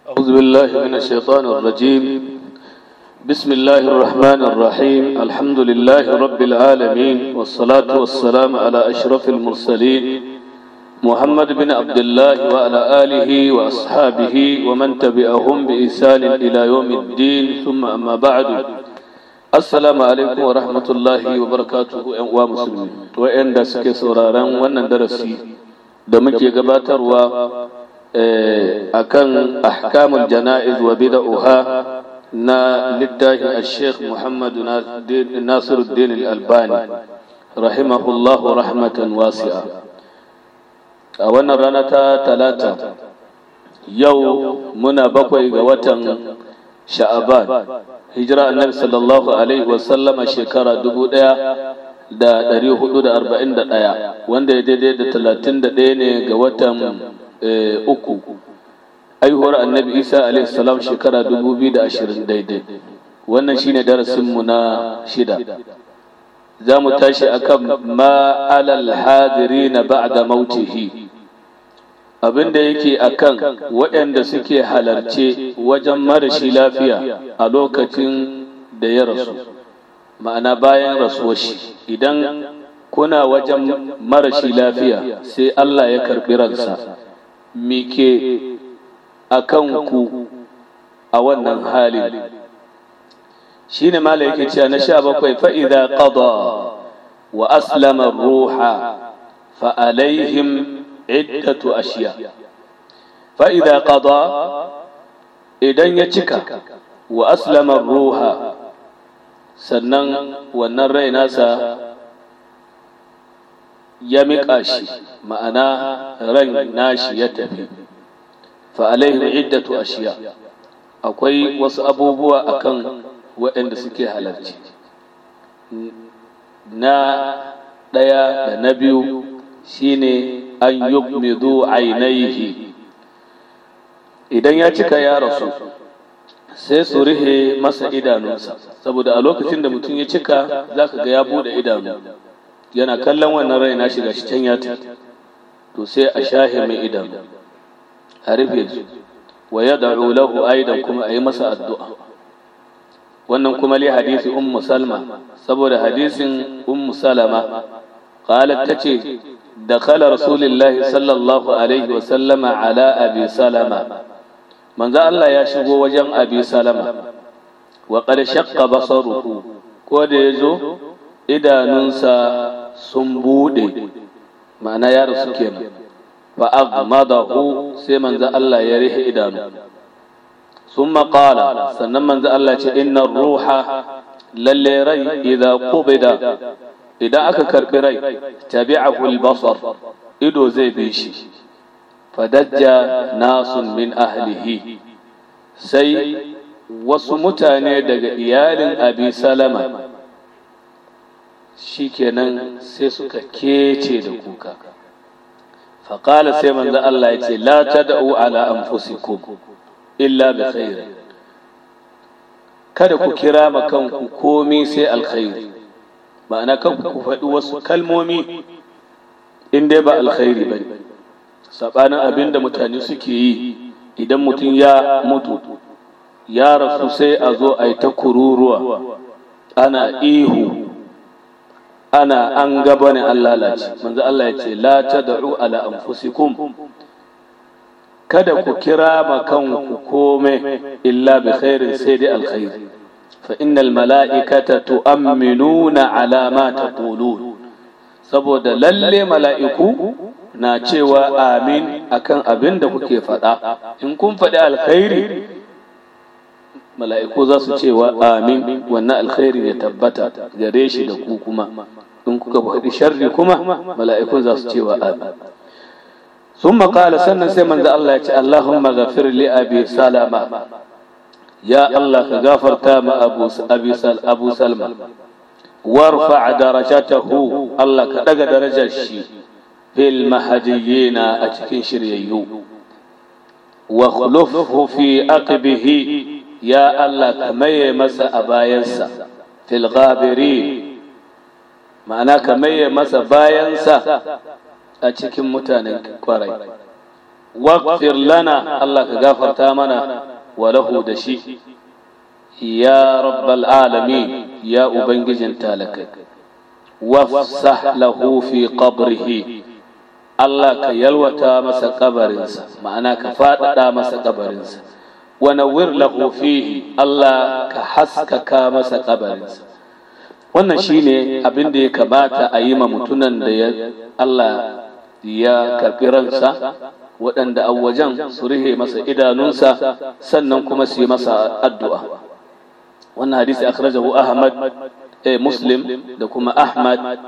أعوذ بالله من الشيطان الرجيم بسم الله الرحمن الرحيم الحمد لله رب العالمين والصلاة والسلام على أشرف المرسلين محمد بن عبد الله وعلى آله وأصحابه ومن تبعهم بإحسان إلى يوم الدين ثم أما بعد السلام عليكم ورحمة الله وبركاته ومسلمين وإن دسك سورارا وأن درسي دمك gabatarwa akan ahkamul jana'iz wa bid'uha na littafin al-sheikh Muhammad Nasiruddin al-Albani rahimahullahu rahmatan wasi'a a wannan rana ta talata yau muna bakwai ga watan sha'aban hijira annabi sallallahu alaihi wasallama shekara dubu ɗaya da ɗari hudu da arba'in da ɗaya wanda ya daidai da talatin da ɗaya ne ga watan uku aihuwar annabi isa alaihi salam shekara dubu biyu da ashirin daidai wannan shine darasinmu na shida za mu tashi akan ma alal hadiri na ba'da mautihi abinda yake akan waɗanda suke halarce wajen marashi lafiya a lokacin da ya rasu ma'ana bayan rasuwar shi idan kuna wajen marashi lafiya sai Allah ya karɓi ransa mike a kanku a wannan halin shi ne mala yake cewa na sha bakwai fa'iza ƙada wa aslama ruha fa'alaihim iddatu ashiya fa'iza ƙada idan ya cika wa aslama ruha sannan wannan rai nasa ya miƙa shi ma'ana ran nashi ya tafi fa'alaihim iddatu ashiya akwai wasu abubuwa akan waɗanda suke halarci na ɗaya da na biyu shine an yugmidu ainihi idan ya cika ya rasu sai su rihe masa idanunsa saboda a lokacin da mutum ya cika za ka ga ya bude idanu yana kallon wannan rai na shiga shi can ya to sai a shahe mai idanu a rufe su wa ya da'u lahu aidan kuma a yi masa addu'a wannan kuma li hadisi ummu salma saboda hadisin ummu salama qalat tace dakhala rasulullahi sallallahu alaihi wa sallama ala abi salama manzo Allah ya shigo wajen abi salama wa qad shaqqa basaruhu ko da yazo idanunsa sun bude ma'ana ya rasu kenan fa aghmadahu sai manzo Allah ya rihe idanu thumma qala sannan manzo Allah ce inna ruha lalle rai idza qubida idan aka karbi rai tabi'ahu al-basar ido zai bi shi fadajja nasun min ahlihi sai wasu mutane daga iyalin abi salama shikenan sai suka kece da kuka faƙala sai manzo Allah ya ce la tad'u ala anfusikum illa bi khair kada ku kira ma kanku komi sai alkhairi ma'ana kanku ku faɗi wasu kalmomi in dai ba alkhairi bane sabanin abin da mutane suke yi idan mutum ya mutu ya rasu sai a zo a yi ta kururuwa ana ihu ana an gaba ne an lalace manzo Allah ya ce la tad'u ala anfusikum kada ku kira ma kanku kome illa bi khairin sai dai alkhairi fa innal mala'ikata tu'minuna ala ma taqulun saboda lalle mala'iku na cewa amin akan abin da kuke faɗa in kun faɗi alkhairi mala'iku za su cewa amin wannan alkhairi ya tabbata gare shi da ku kuma in kuka faɗi sharri kuma mala'ikun za su cewa amin sun maƙala sannan sai manzo Allah ya ce Allahumma ghafir li abi salama ya Allah ka gafarta ma abu abu salma warfa darajatahu Allah ka daga darajar shi fil mahadiyina a cikin shiryayyu wa khulufhu fi aqibihi ya Allah ka maye masa a bayansa fil ghabiri ma'ana ka maye masa bayansa a cikin mutanen kwarai waghfir lana Allah ka gafarta mana wa lahu da shi ya rabbal alamin ya ubangijin talakai wafsah lahu fi qabrihi Allah ka yalwata masa kabarinsa ma'ana ka faɗaɗa masa kabarinsa wa nawwir lahu fihi Allah ka haskaka masa kabarinsa wannan shine abin da ya kamata a yi ma mutunan da ya Allah ya karɓi ransa waɗanda a wajen su rihe masa idanunsa sannan kuma su yi masa addu'a wannan hadisi akhrajahu Ahmad eh, Muslim da kuma Ahmad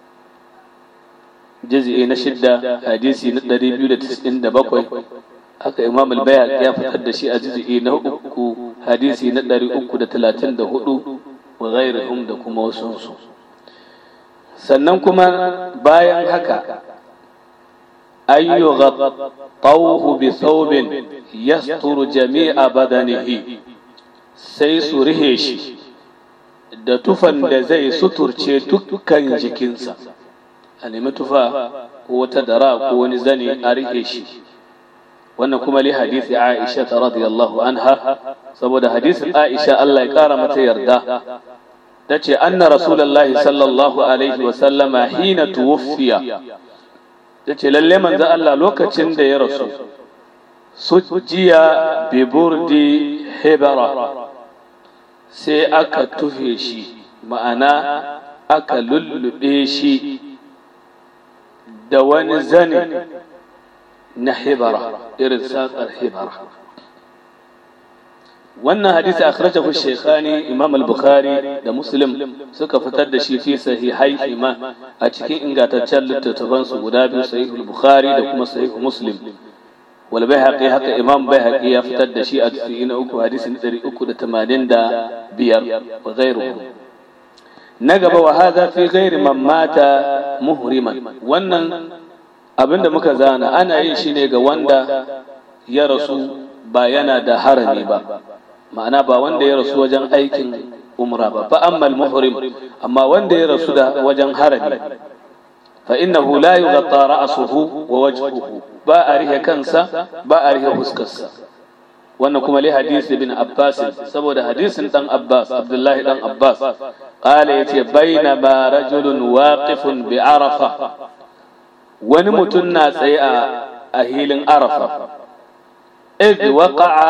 juz'i na shidda hadisi na 297 haka Imam al-Bayhaqi ya fitar da shi a juz'i na uku hadisi na 334 wa ghairihum da kuma wasunsu sannan kuma bayan haka ayyu ghattawhu bi thawbin yasturu jami'a badanihi sai su rihe shi da tufan da zai suturce dukkan jikinsa a nemi tufa ko wata dara ko wani zane a rihe shi wannan kuma li hadisi Aisha ta radiyallahu anha saboda hadisin Aisha Allah ya kara mata yarda tace anna rasulullahi sallallahu alaihi wa sallama hina tuwfiya tace lalle manzo Allah lokacin da ya rasu sujiya bi burdi hebara sai aka tufe shi ma'ana aka lullube shi da wani zane na hibara irin saƙar hibara wannan hadisi akhrajahu shaykhani imam al-bukhari da muslim suka fitar da shi fi sahihai ma a cikin ingantaccen littattafan su guda biyu sahih al-bukhari da kuma sahih muslim wal bayhaqi haka imam bayhaqi ya fitar da shi a cikin uku hadisi na 385 wa ghayruhu na gaba wa hadha fi ghairi man mata muhriman wannan abinda muka zana ana yin shi ne ga wanda ya rasu ba yana da harami ba ma'ana ba wanda ya rasu wajen aikin umra ba fa ammal muhrim amma wanda ya rasu da wajen harami fa innahu la yughatta ra'suhu wa wajhuhu ba a rihe kansa ba a rihe huskarsa wannan kuma li hadisi bin abbas saboda hadisin dan abbas abdullahi dan abbas qala yace bainama rajulun waqifun bi arafa wani mutum na tsaye a hilin arafa idh waqa'a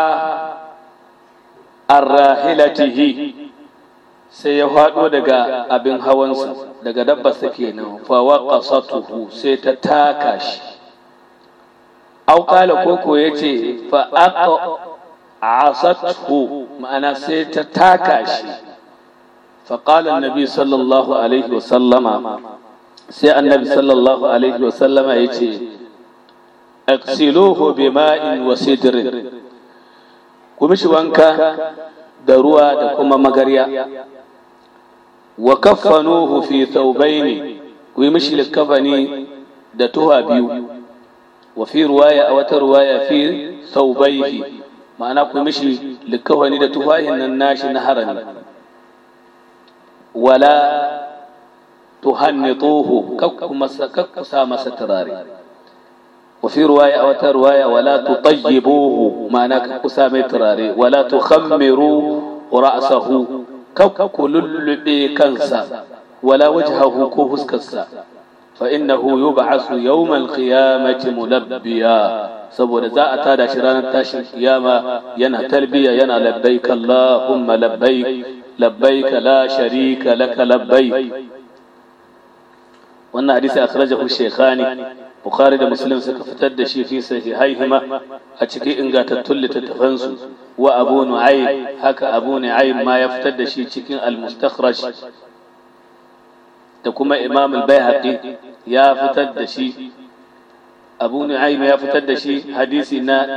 arrahilatihi sai ya faɗo daga abin hawansa daga dabbarsa kenan fa waqasatuhu sai ta taka shi aw qala koko yace fa aqasathu ma'ana sai ta taka shi fa qala annabi sallallahu alaihi wa sallama sai annabi sallallahu alaihi wa sallama yace aksiluhu bima'in wa sidrin ku mishi wanka da ruwa da kuma magarya wa kaffanuhu fi thawbaini ku yi mishi likafani da tuha biyu wa fi ruwaya a wata ruwaya fi thawbaihi ma'ana ku mishi likafani da tuhahin nan nashi na harami wala tuhannituhu kakku sa masa turare وفي رواية أو رواية ولا تطيبوه معنى كسامي تراري ولا تخمروا رأسه كوكل كنسا ولا وجهه كوهس كسا فإنه يبعث يوم القيامة ملبيا saboda za a tada shi ranar tashin kiyama yana talbiya yana labbaik Allahumma labbaik labbaik la sharika laka labbaik wannan hadisi akhrajahu shaykhani Bukhari da Muslim suka fitar da shi fi sahihaihima a cikin ingantattun littattafansu wa Abu Nu'aym haka Abu Nu'aym ma ya fitar da shi cikin al-Mustakhraj da kuma Imam al-Baihaqi ya fitar da shi Abu Nu'aym ya fitar da shi hadisi na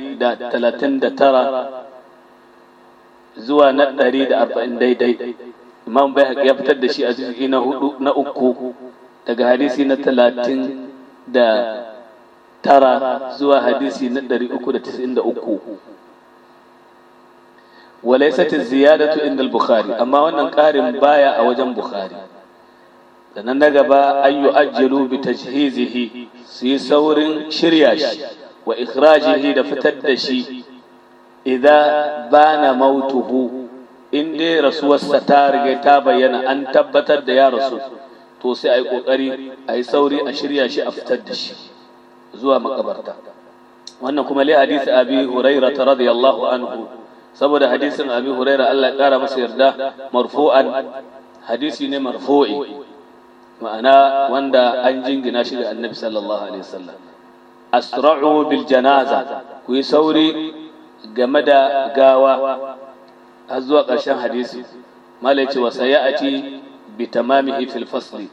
139 zuwa na 140 daidai Imam Baihaqi ya fitar da shi a juz'i na hudu na uku daga hadisi na 30 da tara zuwa hadisi na ɗari uku da tisa'in da uku walaisat ziyadatu inda al-bukhari amma wannan ƙarin baya a wajen bukhari sannan na gaba an yi ajiyelu bi tajhizihi su yi saurin shirya shi wa ikhrajihi da fitar da shi idan bana mautuhu in dai rasuwarsa ta riga ta bayyana an tabbatar da ya rasu to sai a yi ƙoƙari a yi sauri a shirya shi a fitar da shi zuwa makabarta wannan kuma li hadisi abi huraira ta radiyallahu anhu saboda hadisin abi huraira Allah ya kara masa yarda marfu'an hadisi ne marfu'i ma'ana wanda an jingina shi ga annabi sallallahu alaihi wasallam asra'u bil janaza ku yi sauri game da gawa har zuwa ƙarshen hadisi malai ce wa sayati bi tamamihi fil fasli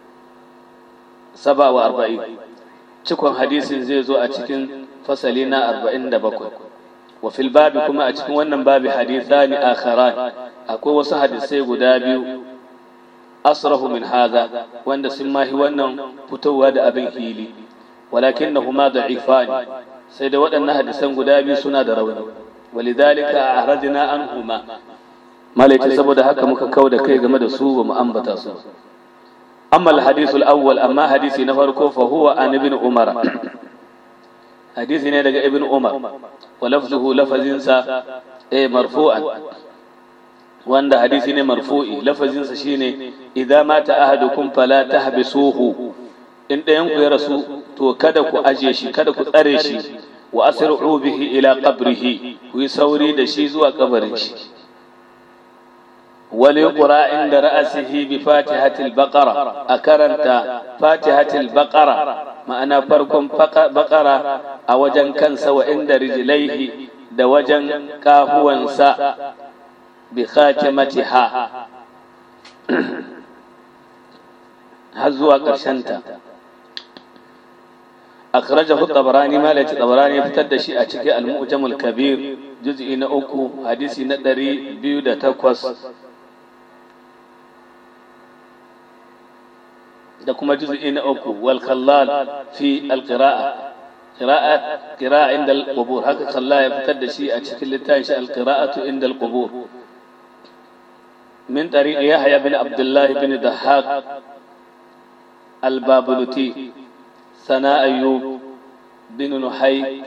saba wa arba'in cikon hadisin zai zo a cikin fasali na arba'in da bakwai wa fil babi kuma a cikin wannan babi hadithani akharan akwai wasu hadisai guda biyu asrahu min hadha wanda sun mahi wannan fitowa da abin hili walakinnahuma da'ifani sai da waɗannan hadisan guda biyu suna da rauni walidhalika a'radna anhuma malaiti saboda haka muka kau da kai game da su ba mu ambata su amma al-hadith al-awwal amma hadisi na farko fa huwa an ibn umar hadisi ne daga ibn umar wa lafzuhu lafazinsa eh marfu'an wanda hadisi ne marfu'i lafazinsa shine idza mata ahadukum fala tahbisuhu in ɗayan ku ya rasu to kada ku aje shi kada ku tsare shi wa asri'u bihi ila qabrihi ku yi sauri da shi zuwa kabarin shi wali qura inda ra'asihi bi fatihatil baqara a karanta fatihatil baqara ma'ana farkon baqara a wajen kansa wa inda rijlaihi da wajen kafuwansa bi khatimatiha har zuwa ƙarshenta أخرجه الطبراني ما ليت الطبراني فتد شيء أشكي المؤجم الكبير جزء نأكو حديث ندري بيودة تقوس دكما جزء نأكو والخلال في القراءة قراءة قراءة عند القبور هكذا خلال فتد شيء أشكي لتانش القراءة عند القبور من طريق يحيى بن عبد الله بن ضحاك البابلتي ثناء أيوب بن نحي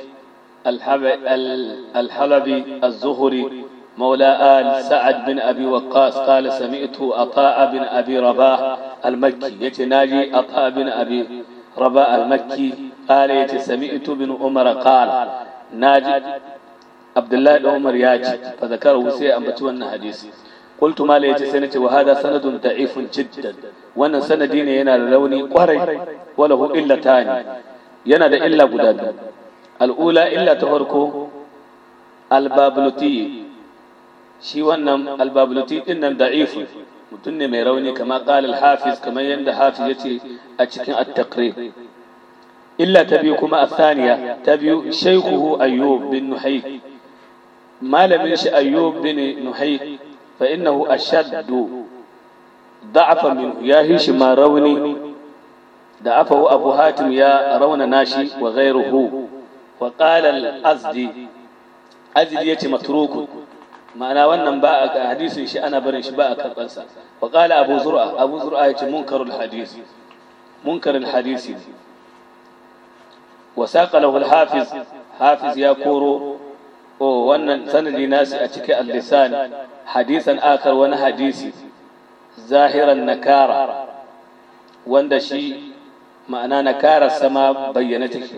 الحلبي الزهري مولى آل سعد بن أبي وقاص قال سمعت عطاء بن أبي رباح المكي يتناجي عطاء بن أبي رباح المكي قال يت سمعت بن عمر قال ناجي عبد الله بن عمر ياجي فذكره سي أنبتوا حديث قلت ما ليت سنتي وهذا سند ضعيف جدا wannan sanadi ne yana da rauni kwarai wala hu illa tani yana da illa guda biyu al'ula illa ta farko albabluti shi wannan albabluti din nan da'if mutum ne mai rauni kama qala al-hafiz kamar yanda hafiz yace a cikin at-taqrib illa ta biyu kuma athaniya ta biyu shaykhuhu ayyub bin nuhayk malamin shi ayyub bin nuhayk fa innahu ashaddu ضعف منه يا هيش ما روني ضعفه أبو هاتم يا رون ناشي وغيره وقال الأزدي أزدي يتي متروك معنى wannan ba a hadisin shi ana barin shi ba a karbansa wa qala abu zur'a abu zur'a yace munkarul hadis munkarul hadisi wa saqa lahu al hafiz hafiz ya koro o wannan sanadi nasi a cikin al-lisan hadisan akar wani hadisi zahiran nakara wanda shi ma'ana nakara sama bayyana take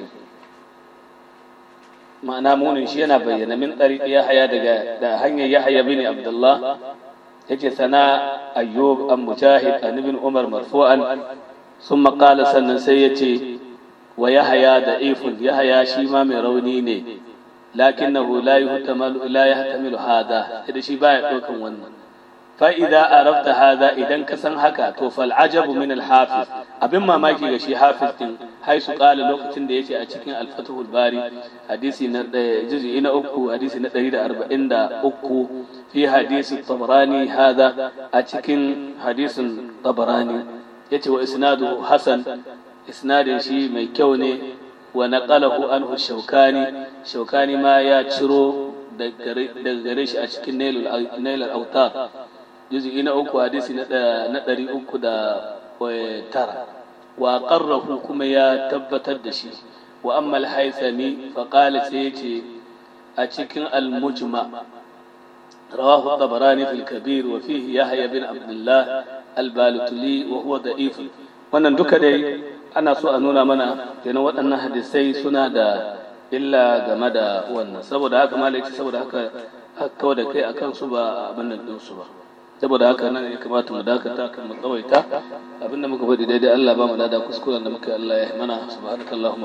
ma'ana munin shi yana bayyana min ɗariƙi yahaya daga da hanyar yahaya bin abdullah yace sana ayyub an mujahid an ibn umar marfu'an sun maƙala sannan sai yace wa yahaya da ifun yahaya shi ma mai rauni ne lakinnahu la yuhtamalu la yahtamilu hada da shi baya ɗaukan wannan فإذا عرفت هذا إذا كسن هكا تو فالعجب من الحافظ أبن ما ماكي غشي حافظ تن حيث قال لوقتين da yake a cikin al-Fath al-Bari hadisi na juz'i na uku hadisi na 143 fi hadisi Tabarani hada a cikin hadisin Tabarani yace wa isnaduhu hasan isnadin shi mai kyau ne wa naqalahu anhu Shawkani Shawkani ma ya ciro daga gare shi a cikin Nailul Autar juz'i na uku hadisi na ɗari uku da tara wa ƙarrahu kuma ya tabbatar da shi wa amma al-haythami fa qala sai yace a cikin al-mujma rawahu tabarani fil kabir wa fihi yahya bin abdullah al-balutuli wa huwa da'if wannan duka dai ana so a nuna mana kenan waɗannan hadisai suna da illa game da wannan saboda haka malaki saboda haka kawai da kai akan su ba abin nan din su ba saboda haka nan ya kamata mu dakata kan mu tsawaita abinda muka faɗi daidai Allah ba mu lada kuskuren da muka yi Allah ya mana subhanakallahumma